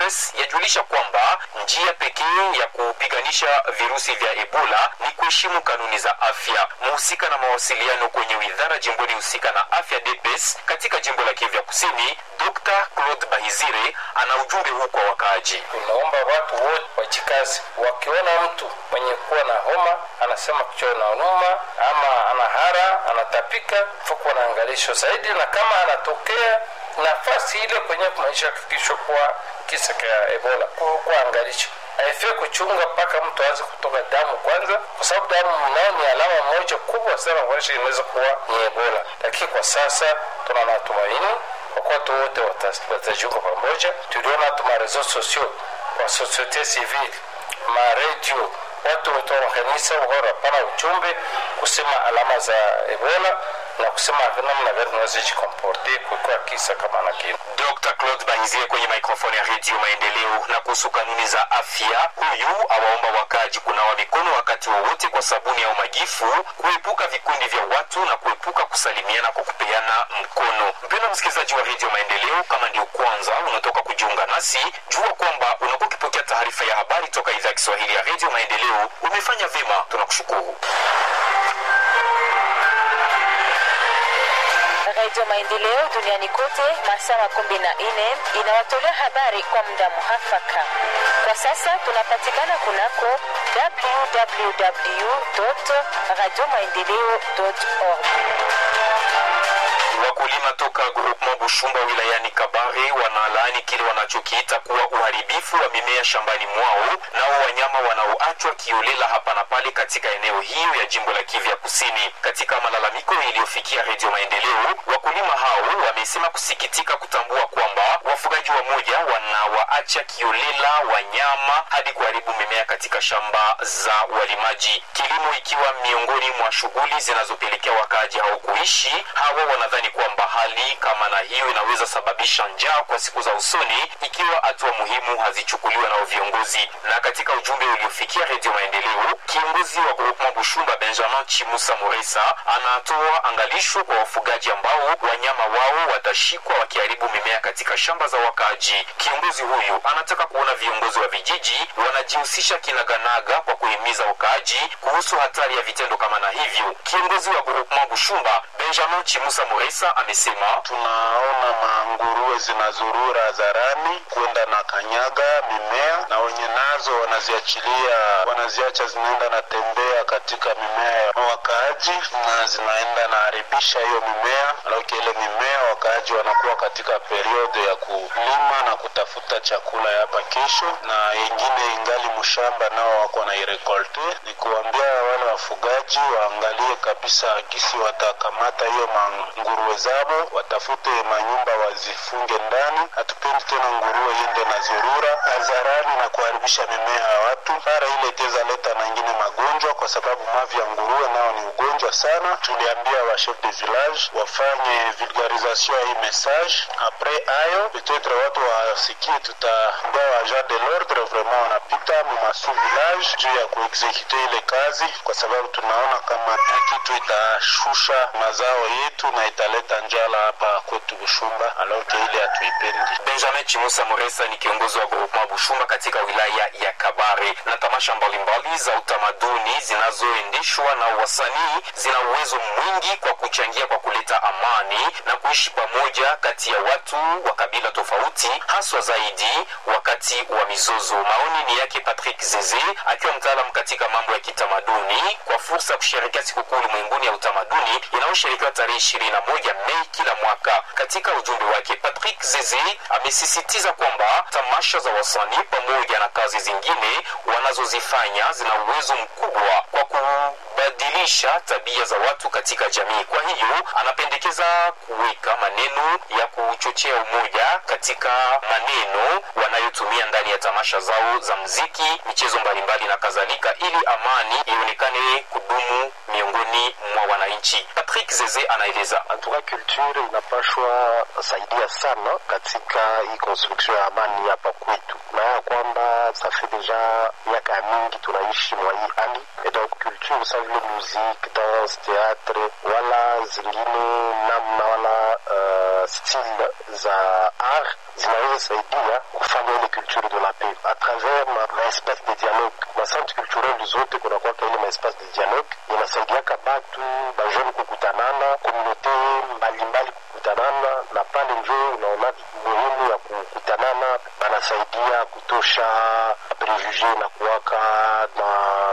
OMS yajulisha kwamba njia pekee ya kupiganisha virusi vya Ebola ni kuheshimu kanuni za afya. Mhusika na mawasiliano kwenye widhara jimboni husika na afya DPS katika jimbo la Kivu Kusini, Dr. Claude Bahizire ana ujumbe huu kwa wakaaji. Tunaomba watu wote wajikazi, wakiona mtu mwenye kuwa na homa anasema kichwa inauma ama anahara anatapika, fuko naangalishwa zaidi, na kama anatokea nafasi ile kwenye maisha hakikishwa kuwa kisa cha Ebola kuangalisha haifai kuchunga mpaka mtu aanze kutoka damu kwanza, kwa sababu damu mnao ni alama moja kubwa sana kuonyesha inaweza kuwa ni Ebola. Lakini kwa sasa tuna matumaini kwa kuwa watu wote watajiunga pamoja. Tuliona hata marezo sosio kwa societe civile, maredio, watu wote wa makanisa wanapana ujumbe kusema alama za Ebola na kusema namna gani tunaweza jikomporte kukiwa kisa kama na kile. Dr. Claude Bahizie kwenye mikrofoni ya Redio Maendeleo. Na kuhusu kanuni za afya, huyu awaomba wakaji kunawa mikono wakati wowote kwa sabuni au majifu, kuepuka vikundi vya watu na kuepuka kusalimiana kwa kupeana mkono. Mpendwa msikilizaji wa Redio Maendeleo, kama ndio kwanza unatoka kujiunga nasi, jua kwamba unakuwa ukipokea taarifa ya habari toka idhaa ya Kiswahili ya Redio Maendeleo. Umefanya vyema, tunakushukuru. Radio Maendeleo duniani kote masaa makumi na nne inawatolea habari kwa muda muhafaka. Kwa sasa tunapatikana kunako www radio maendeleo org. Wakulima toka groupement Bushumba wilayani Kabare wanalaani kile wanachokiita kuwa uharibifu wa mimea shambani mwao nao wanyama wanaoachwa kiolela hapa na pale katika eneo hiyo ya jimbo la Kivu ya Kusini. Katika malalamiko iliyofikia Redio Maendeleo, wakulima hao wamesema kusikitika kutambua kwamba wafugaji wa moja wanawaacha kiolela wanyama hadi kuharibu mimea katika shamba za walimaji, kilimo ikiwa miongoni mwa shughuli zinazopelekea wakaaji hao kuishi. Hawa wanadhani kwamba hali kama na hiyo inaweza sababisha njaa kwa siku za usoni ikiwa hatua muhimu hazichukuliwa na viongozi. Na katika ujumbe uliofikia Redio Maendeleo, kiongozi wa groupement Bushumba Benjamin Chimusa Moresa anatoa angalisho kwa wafugaji ambao wanyama wao watashikwa wakiharibu mimea katika shamba za wakaaji. Kiongozi huyu anataka kuona viongozi wa vijiji wanajihusisha kinaganaga kwa kuhimiza wakaaji kuhusu hatari ya vitendo kama na hivyo. Kiongozi wa groupement Bushumba Benjamin Chimusa Moresa amesema tunaona manguruwe zinazurura hadharani kwenda na kanyaga mimea, na wenye nazo wanaziachilia, wanaziacha zinaenda na tembea katika mimea ya wakaaji na zinaenda na haribisha hiyo mimea. Alafu ile mimea wakaaji wanakuwa katika periode ya kulima na kutafuta chakula ya hapa kesho, na yengine ingali mshamba nao wako na irekolte. Ni kuambia wale wafugaji waangalie kabisa gisi watakamata hiyo manguruwe zabo, watafute manyumba wazifunge ndani. Hatupendi tena nguruwe yende na zurura hadharani na kuharibisha mimea ya watu, mara ile itaweza leta na ingine magonjwa, kwa sababu mavi ya nguruwe nao ni ugonjwa sana. Tuliambia wa chef de village wafanye vulgarisation ya hii message. Apres ayo petetre watu wasikie, tutaambia wa agent de l'ordre vraiment wanapita mu masu village juu ya kuexekute ile kazi, kwa sababu tunaona kama kitu itashusha mazao yetu na italeta njala hapa kwetu Bushumba, aloke ile hatuipendi. Benjamin Chimusa Moresa ni kiongozi wa groupement Bushumba katika wilaya ya Kabare. Na tamasha mbalimbali za utamaduni zinazoendeshwa na wasanii zina uwezo mwingi kwa kuchangia kwa kuleta amani na kuishi pamoja kati ya watu wa kabila tofauti, haswa zaidi wakati wa mizozo. Maoni ni yake Patrick Zeze akiwa mtaalamu katika mambo ya kitamaduni kwa fursa ya kusherehekea sikukuu ulimwenguni ya utamaduni inayosherekewa tarehe ishirini na moja Mei kila mwaka. Katika ujumbe wake, Patrick Zeze amesisitiza kwamba tamasha za wasanii pamoja na kazi zingine wanazozifanya zina uwezo mkubwa kwa kubadilisha tabia za watu katika jamii. Kwa hiyo anapendekeza kuweka maneno ya kuchochea umoja katika maneno wanayotumia ndani ya tamasha zao za mziki, michezo mbalimbali na kadhalika, ili amani ionekane kudumu miongoni mwa wananchi. Patrick Zeze anaeleza. Antuka culture inapashwa saidia sana katika hii construction ya amani hapa kwetu, na ya kwamba safi deja miaka mingi tunaishi mwa hii hali et donc culture sa vile musique, danse, théâtre wala zingine namna wala uh, style za art zinaweza saidia kufanya ile culture de la paix à travers ma, ma espace de dialogue ma centre culturel zote kunakwaka ile ma espace de dialogue inasaidiaka batu bajeune kukutanana komunote mbalimbali kukutanana na pale njo unaona muhimu ya kukutanana banasaidia kutosha prejuge na kuwaka na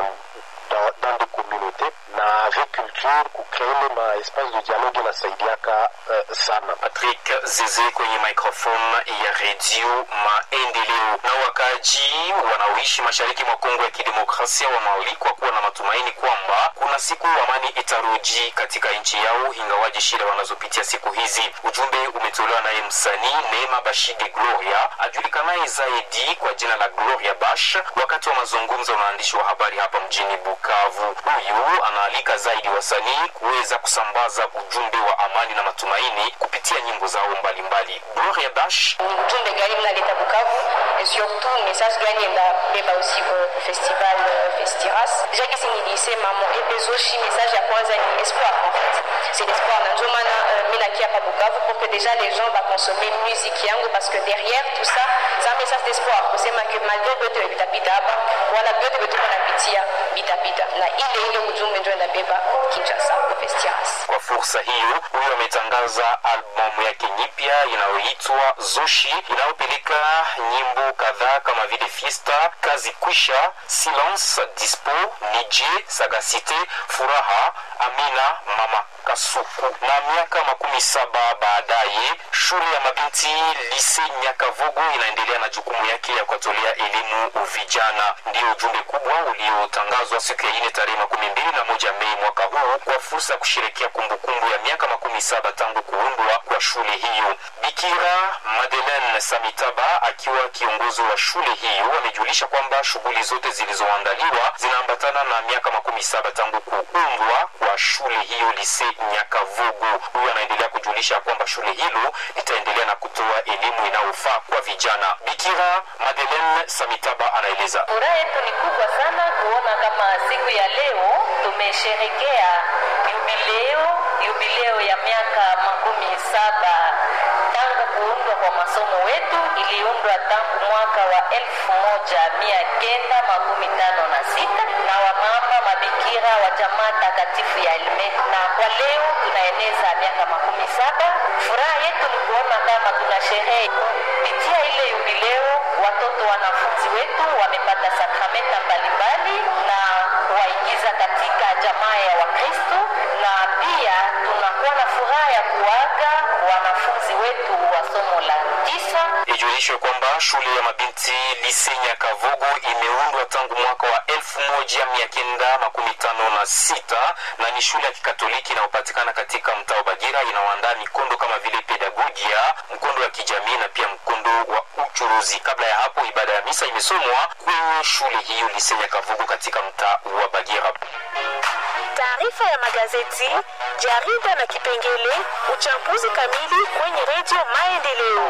dans, dans des communautés na avec culture kucreele ma espace de dialogue inasaidiaka uh, sana Patrick Zeze kwenye microphone ya redio Maendeleo. Na wakaji wanaoishi mashariki mwa Kongo ya Kidemokrasia wanaalikwa kuwa na matumaini kwamba kuna siku amani itarudi katika nchi yao, ingawaji shida wanazopitia siku hizi. Ujumbe umetolewa naye msanii Neema Bashige Gloria ajulikanaye zaidi kwa jina la Gloria Bash wakati wa mazungumzo na waandishi wa habari hapa mjini Bukavu. Huyu anaalika zaidi wasanii kuweza kusambaza ujumbe wa amani na matumaini kupitia nyimbo zao mbalimbali. Gloria Bash ni ujumbe gani mnaleta Bukavu et surtout message gani mnabeba aussi kwa festival uh, Festiras. Déjà kisi nilisema mo epezoshi message ya kwanza ni espoir en fait. C'est l'espoir na ndio maana uh, mimi nakia hapa Bukavu pour que déjà les gens va consommer musique yangu parce que derrière tout ça c'est un message d'espoir kusema que malgré vyote vitapita hapa wala vyote vyote wanapitia vitapita na ile ile ujumbe ndio inabeba Kinshasa kwa Festiras. Kwa fursa hiyo, huyo ametangaza albamu yake nyipya inayoitwa Zoshi inayopeleka nyimbo kadhaa kama vile Fiesta, Kazi Kwisha, Silence, Dispo, Nije, Sagacite, Furaha, Amina, Mama Kasuku. Na miaka makumi saba baadaye, shule ya mabinti Lise Nyakavogo inaendelea na jukumu yake ya kuwatolea elimu vijana. Ndio ujumbe kubwa uliotangazwa siku ya ine tarehe makumi mbili na moja Mei mwaka huu kwa fursa ya kusherekea kumbukumbu ya miaka makumi saba tangu kuundwa kwa shule hiyo. Bikira Madeleine Samitaba akiwa kiongozi wa shule hiyo amejulisha kwamba shughuli zote zilizoandaliwa zinaambatana na miaka makumi saba tangu kuundwa kwa shule hiyo Lise Nyakavogo. Huyo anaendelea kujulisha kwamba shule hilo litaendelea na kutoa elimu inayofaa kwa vijana. Bikira Madeleine Samitaba anaeleza. Furaha yetu ni kubwa sana kuona kama siku ya leo tumesherekea jubileo, jubileo ya miaka makumi saba tangu kuundwa kwa masomo wetu. Iliundwa tangu mwaka wa elfu moja mia kenda makumi tano na sita na wamama mabikira wa jamaa takatifu ya Elme, na kwa leo tunaeneza miaka makumi saba. Furaha yetu ni kuona kama tuna sherehe kupitia ile jubileo, watoto wanafunzi wetu wamepata sakramenta mbalimbali na kuwaingiza katika jamaa ya Wakristo, na pia tunakuwa na furaha ya kuaga wanafunzi wetu wa somo la tisa. Ijulishwe kwamba shule ya mabinti Lise Nyakavogo imeundwa tangu mwaka wa elfu moja mia kenda makumi tano na sita na ni shule ya kikatoliki inayopatikana katika mtaa wa Bagira. Inaoandaa mikondo kama vile pedagogia, mkondo wa kijamii na pia mkondo wa uchuruzi. Kabla ya hapo, ibada ya misa imesomwa kwenye shule hiyo Lise Nyakavogo katika mtaa wa Bagira. Taarifa ya magazeti, jarida na kipengele uchambuzi kamili kwenye redio Maendeleo.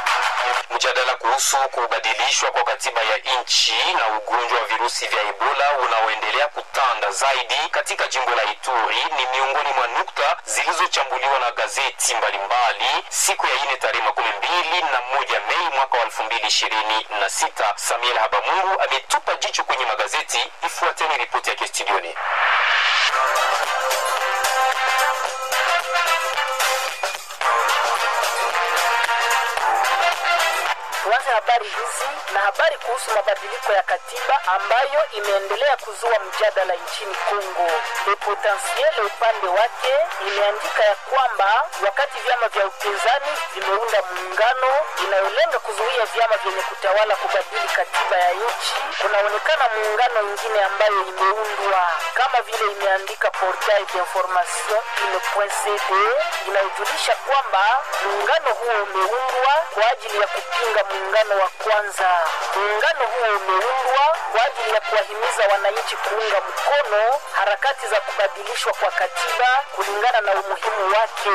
Mjadala kuhusu kubadilishwa kwa katiba ya nchi na ugonjwa wa virusi vya Ebola unaoendelea kutanda zaidi katika jimbo la Ituri ni miongoni mwa nukta zilizochambuliwa na gazeti mbalimbali siku ya ine tarehe makumi mbili na moja Mei mwaka wa elfu mbili ishirini na sita. Samuel Habamungu ametupa jicho kwenye magazeti. Ifuateni ripoti yake studioni. Tuanze habari hizi na habari kuhusu mabadiliko ya katiba ambayo imeendelea kuzua mjadala nchini Kongo. Le Potentiel upande wake imeandika ya kwamba wakati vyama vya upinzani vimeunda muungano inayolenga kuzuia vyama vyenye kutawala kubadili katiba ya nchi, kunaonekana muungano mwingine ambayo imeundwa kama vile imeandika Portail d'information ile.cd inayojulisha kwamba muungano huo umeundwa kwa ajili ya kupinga muungano wa kwanza. Muungano huo umeundwa kwa ajili ya kuwahimiza wananchi kuunga mkono harakati za kubadilishwa kwa katiba kulingana na umuhimu wake.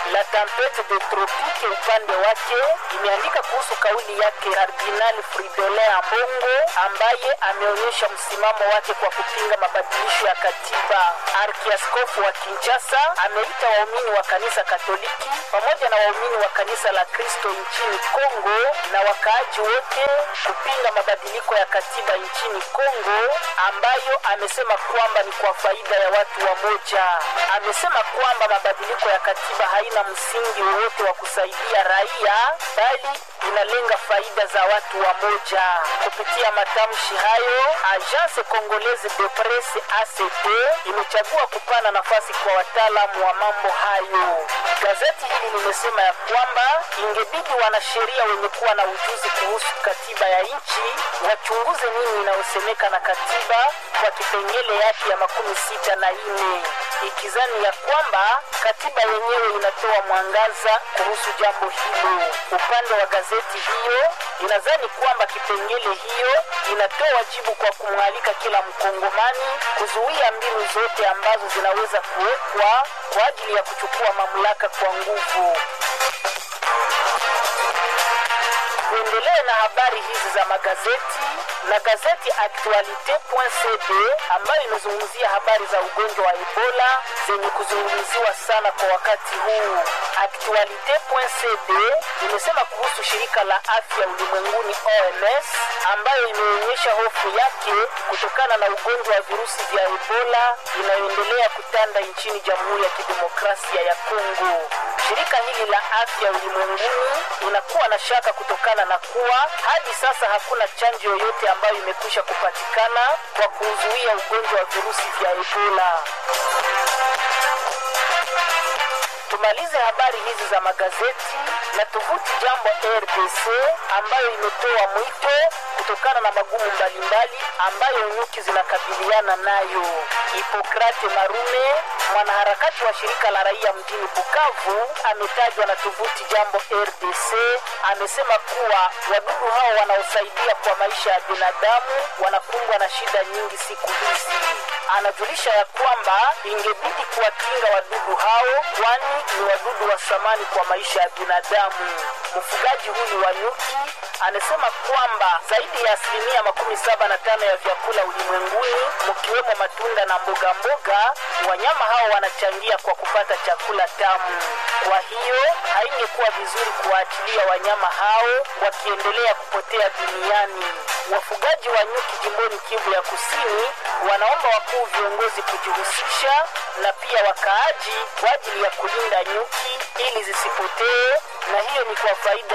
La Tempete de Tropique upande wake imeandika kuhusu kauli yake Kardinali Fridolin Ambongo ambaye ameonyesha msimamo wake kwa kupinga mabadilisho ya katiba. Arkiaskofu wa Kinshasa ameita waumini wa kanisa Katoliki pamoja na waumini wa kanisa la Kristo nchini Kongo na wakaaji wote kupinga mabadiliko ya katiba nchini Kongo ambayo amesema kwamba ni kwa faida ya watu wa moja. Amesema kwamba mabadiliko ya katiba haina msingi wowote wa kusaidia raia bali inalenga faida za watu wa moja. Kupitia matamshi hayo, Agence Congolaise de Presse ACP imechagua kupana nafasi kwa wataalamu wa mambo hayo. Gazeti hili limesema ya kwamba ingebidi wanasheria wenye kuwa na ujuzi kuhusu katiba ya nchi wachunguze nini inayosemeka na katiba kwa kipengele yake ya makumi sita na nne ikizani ya kwamba katiba yenyewe inatoa mwangaza kuhusu jambo hilo. Upande wa gazeti hiyo inazani kwamba kipengele hiyo inatoa jibu kwa kumwalika kila mkongomani kuzuia mbinu zote ambazo zinaweza kuwekwa kwa ajili ya kuchukua mamlaka kwa nguvu. Tuendelee na habari hizi za magazeti na gazeti Actualite.cd ambayo imezungumzia habari za ugonjwa wa Ebola zenye kuzungumziwa sana kwa wakati huu. Actualite.cd imesema kuhusu shirika la afya ulimwenguni OMS ambayo imeonyesha hofu yake kutokana na ugonjwa wa virusi vya Ebola inayoendelea kutanda nchini Jamhuri ya Kidemokrasia ya Kongo. Shirika hili la afya ulimwenguni inakuwa na shaka kutokana na kuwa hadi sasa hakuna chanjo yoyote ambayo imekwisha kupatikana kwa kuzuia ugonjwa wa virusi vya Ebola. Tumalize habari hizi za magazeti na tovuti Jambo RDC ambayo imetoa mwito kutokana na magumu mbalimbali ambayo nyuki zinakabiliana nayo. Hipokrate Marume, mwanaharakati wa shirika la raia mjini Bukavu, ametajwa na tovuti Jambo RDC, amesema kuwa wadudu hao wanaosaidia kwa maisha ya binadamu wanakumbwa na shida nyingi siku hizi. Anajulisha ya kwamba ingebidi kuwakinga wadudu hao, kwani ni wadudu wa samani kwa maisha ya binadamu. Mfugaji huyu wa nyuki anasema kwamba zaidi ya asilimia makumi saba na tano ya vyakula ulimwenguni mkiwemo matunda na mboga mboga, wanyama hao wanachangia kwa kupata chakula tamu. Kwa hiyo haingekuwa vizuri kuwaachilia wanyama hao wakiendelea kupotea duniani. Wafugaji wa nyuki jimboni Kivu ya Kusini wanaomba wakuu viongozi kujihusisha na pia wakaaji kwa ajili ya kulinda nyuki ili zisipotee, na hiyo ni kwa faida